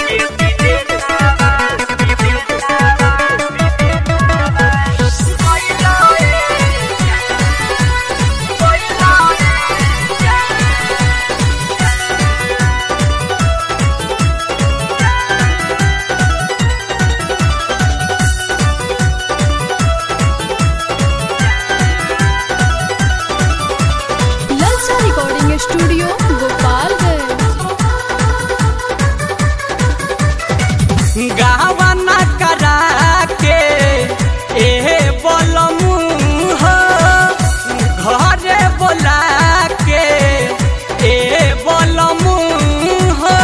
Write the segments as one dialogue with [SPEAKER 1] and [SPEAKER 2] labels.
[SPEAKER 1] ललचा recording studio Gopalganj
[SPEAKER 2] गावना करा के ए बोलमू हो घरे बोला के ए बोलमू हो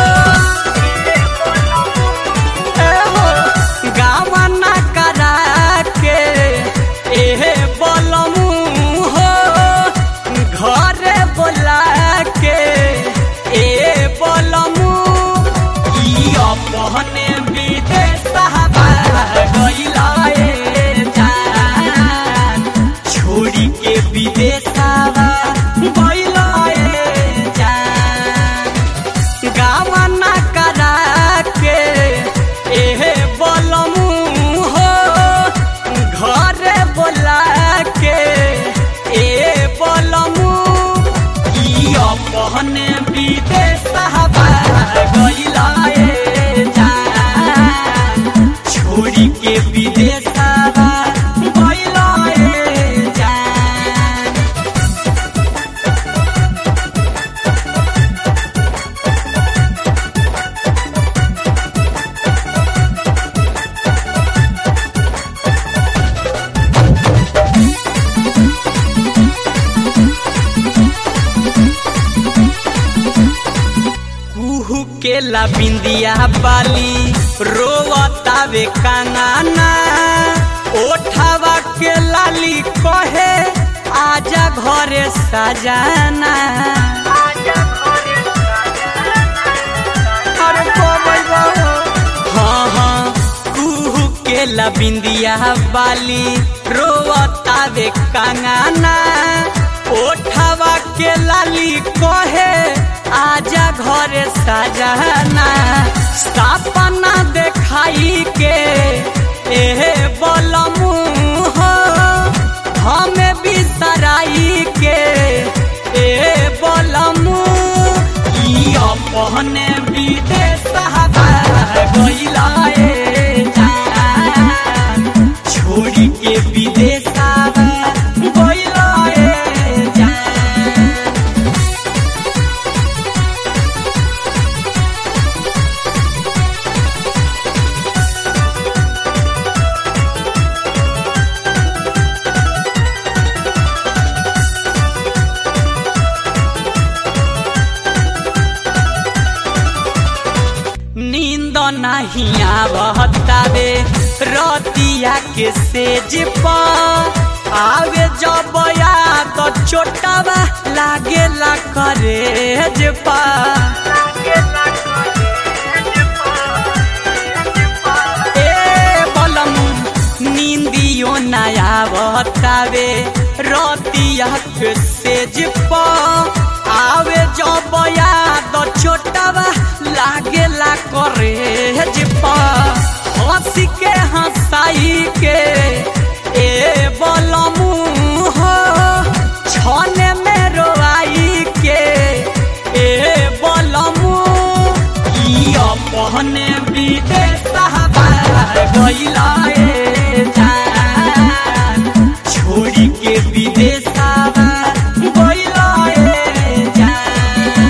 [SPEAKER 2] ए हो गावना करा के ए बोलमू हो घरे बोला के ए बोलमू ई अपने विदेश गईला ए जान छोड़ी के विदेश गईला ए जान गावना करा के एहे बोलमू हो घरे बोला के ए बोलमू ई अपने विदेश गईला ए जान छोड़ी के विदेश गईला ए जान कुहू के ला बिंदिया बाली रोवतावे कांगाना ओठावा के लाली कहे आजा घरे सजाना अरे कोमल बाबू। हाँ हाँ कुहू के ला बिंदिया बाली रोवतावे कांगाना ओठावा के लाली कहे आजा घरे सजाना सपना देखाई के एहे बोलमू हो हमें बिसराई के ए बोलमू ई अपने विदेश गईला ए जान छोड़ी के विदेश गईला ए जान नींद नहीं आवतावे रतिया के सेज पर आवे जब याद चोटावा लागेला करेज ए बलमू नींदियो नया बतावे रतिया के सेज पर आवे जब याद चोटावा लागेला करेज पर हंसी के हंसाई के ए बलमू हो छने में रोआई के ए बलमू ई अपने विदेश गईला ए जान छोड़ी के विदेश गईला ए जान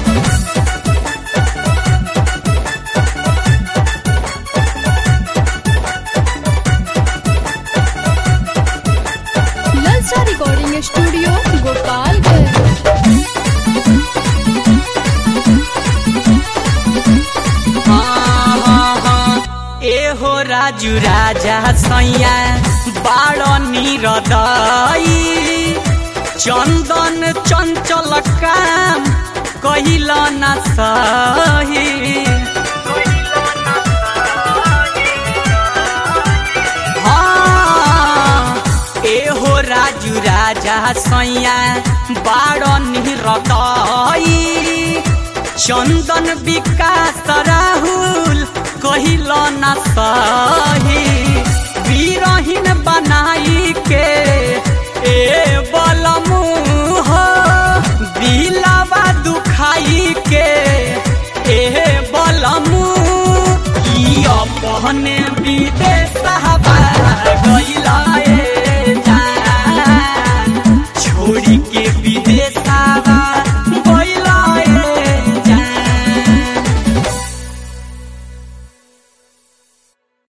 [SPEAKER 1] ललचा रिकॉर्डिंग स्टूडियो गोपालगंज
[SPEAKER 2] हाँ, हाँ, हाँ। ए हो राजू राजा सैया बाड़ निरदई चंदन चंचल काम कहिल न सही हाँ, ए हो राजू राजा सैया बाड़ निरदई चंदन विकास राहुल कहिल न सही बीरहीन बनाई के ए बलमू हो दिलावा दुखाई के ए बलमू ई अपने विदेश गइला ए